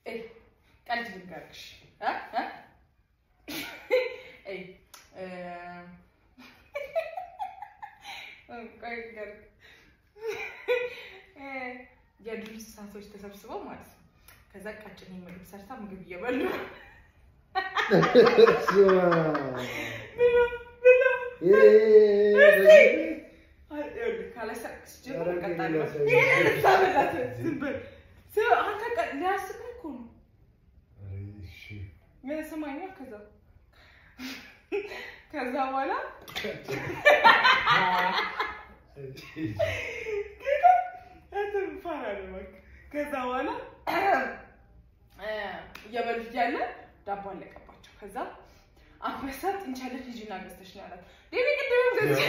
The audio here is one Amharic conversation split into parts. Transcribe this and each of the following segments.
እይ ቀልድ ልንገርሽ እ እ እይ እ ቆይ ልንገርሽ እ የዱር እንስሳቶች ተሰብስበው ማለት ነው። ከዛ ቀጭኔ ምግብ ሰርታ ምግብ እየበሉ ነው። ስማ፣ ብሉ ብሉ ይሄ ካላሳቅስ ጀምሮ ኧረ እቀጣለሁ። ግን ይሄን ልታበላት ዝም በል። ስማ፣ አንተ ቀ- ሊያስቅህ እኮ ነው። እሺ፣ ስማኛ ከዛ ከዛ በኋላ እንትን ፋራ ነው በቃ። ከዛ በኋላ እ እየበሉ እያለ ዳቦ አለቀባቸው። ከዛ አንበሳ ጥንቻለች ልጅና ገዝተሽ ነው ያላት። ዴቢ ቅድም ገዝቼ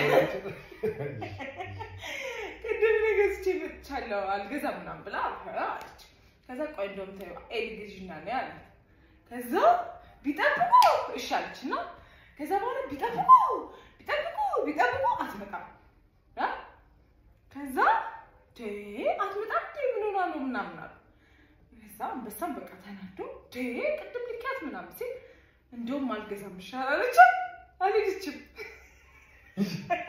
ቅድም እኔ ገዝቼ መጥቻለሁ አልገዛም ምናምን ብላ አለች። ከዛ ቆይ እንደውም ተይው ኤሊ ግዢና ነው ያላት። ከዛ ቢጠብቁ እሺ አለች እና ከዛ በኋላ ቢጠብቁ ቢጠብቁ ቢጠብቁ አትመጣም እ ከዛ ቴ አትመጣም ቴ ምን ሆና ነው ምናምን አሉ። ከዛ አንበሳም በቃ ተናዶ ቴ ቅድም ልኪያት ምናምን ሲል እንደውም አልገዛም ይሻላል አለች። አልሄደችም